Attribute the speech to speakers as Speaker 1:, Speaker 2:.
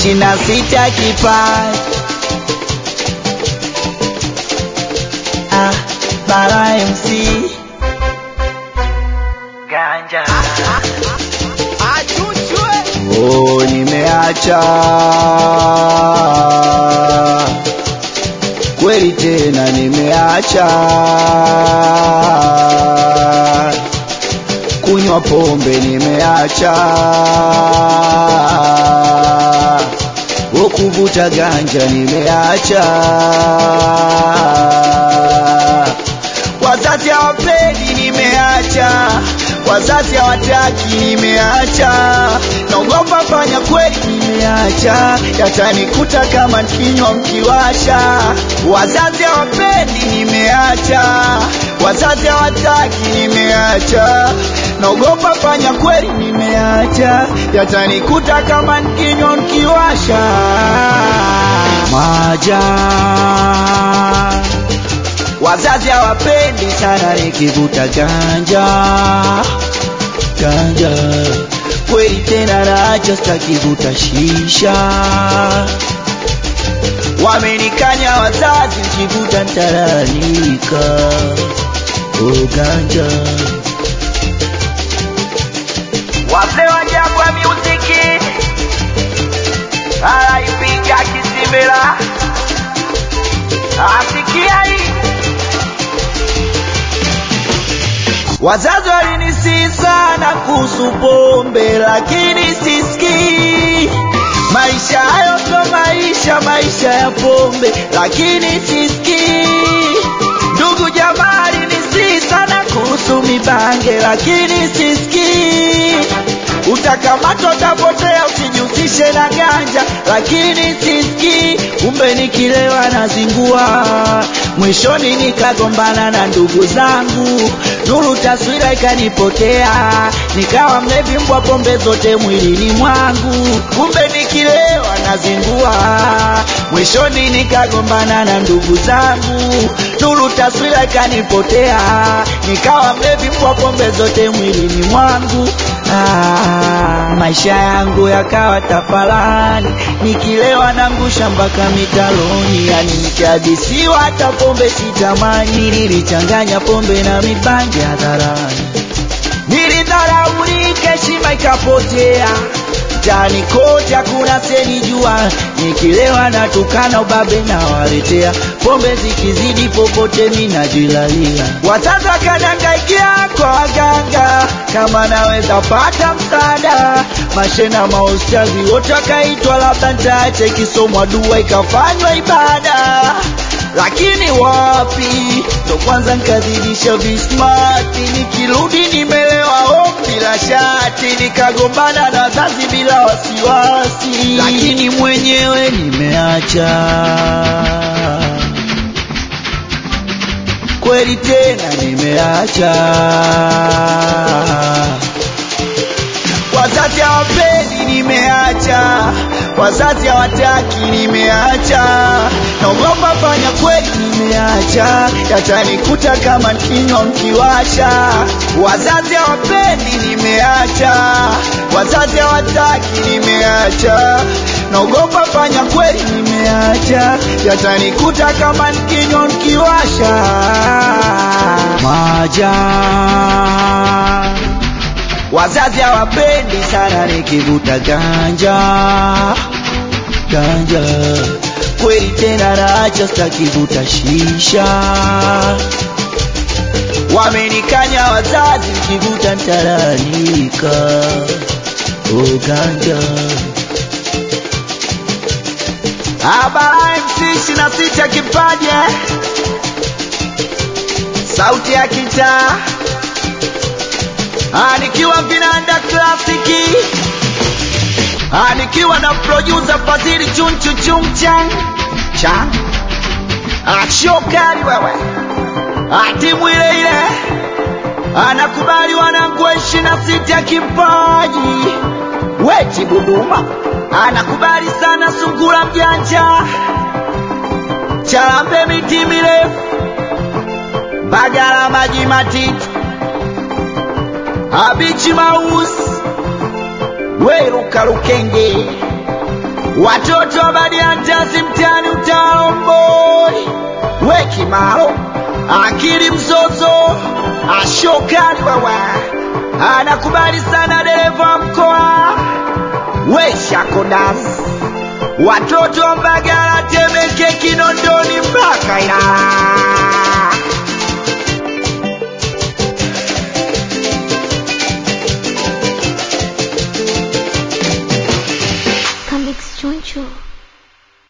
Speaker 1: ishirini na sita kipaji ah, Bara MC Ganja Oh, nimeacha kweli tena, nimeacha kunywa pombe, nimeacha oh, kuvuta ganja, nimeacha wazazi hawapendi, nimeacha wazazi hawataki, nimeacha naogopa fanya kweli, nimeacha yatanikuta kama kinywa mkiwasha. Wazazi hawapendi, nimeacha wazazi hawataki, nimeacha naogopa fanya kweli, nimeacha yatanikuta kama kinywa mkiwasha. Maja wazazi hawapendi sana nikivuta ganja ganja kweli tena nacho sitakivuta shisha wamenikanya wazazi nikivuta ntalalika oh ganja wazee wa Jangwa Muziki alaipiga kisimela asikia hii Wazazi walinisihi sana kuhusu pombe, lakini sisikii. Maisha hayo ndo maisha, maisha ya pombe, lakini sisikii. Ndugu jamaa alinisihi sana kuhusu mibange, lakini sisikii. Utakamatwa, utapotea, usijihusishe na ganja, lakini sisikii. Kumbe nikilewa nazingua, mwishoni nikagombana na ndugu zangu, nuru taswira ikanipotea, nikawa mlevi mbwa pombe zote mwilini mwangu. Kumbe nikilewa nazingua, mwishoni nikagombana na ndugu zangu, nuru taswira ikanipotea, nikawa mlevi mbwa pombe zote mwilini mwangu. Ah, maisha yangu yakawa tafalani, nikilewa nangusha mpaka mitaloni, yani nikihadisiwa hata pombe sitamani. Nilichanganya pombe na mibangi hadharani, nilidharaulika, heshima ikapotea mtaani kote hakuna senijua, nikilewa natukana ubabe na waletea, pombe zikizidi popote minajilalia. Wazazi wakaniangaikia kwa waganga, kama naweza pata msaada. Mashena maustazi wote wakaitwa, labda nitaache ikisomwa dua ikafanywa ibada lakini wapi, ndo kwanza nkazidisha vismati, nikirudi nimelewa home bila shati, nikagombana na wazazi bila wasiwasi, lakini mwenyewe nimeacha kweli tena nimeacha. Wazazi hawapendi, nimeacha. Wazazi hawataki, nimeacha. Naogopa fanya kweli, nimeacha. Yatanikuta kama kinywa mkiwasha. Wazazi hawapendi, nimeacha. Wazazi hawataki, nimeacha. Naogopa fanya kweli, nimeacha. Yatanikuta kama kinywa mkiwasha. Maja Wazazi hawapendi sana nikivuta ganja ganja, kweli tena naacha, sitakivuta shisha. Wamenikanya wazazi, nikivuta nitalalamika. Oh ganja Abara MC ishirini na sita kipaje, sauti ya kitaa Ah, nikiwa vinanda klasiki Ah, nikiwa na producer Fadhili chunchu chumchan chan Ah, shokari wewe Ah, timu ile ile anakubali wanangu wa ishirini na sita kipaji weti Buduma anakubali sana sungura mjanja chalambe miti mirefu bagala maji matiti abichi maus weruka lukenge watoto wa badiantasi mtani utaomboi wekimalo akili mzozo ashokani wewe anakubali sana dereva wa mkoa weshakodas watoto wa mbagala temeke kinondoni mpaka ilala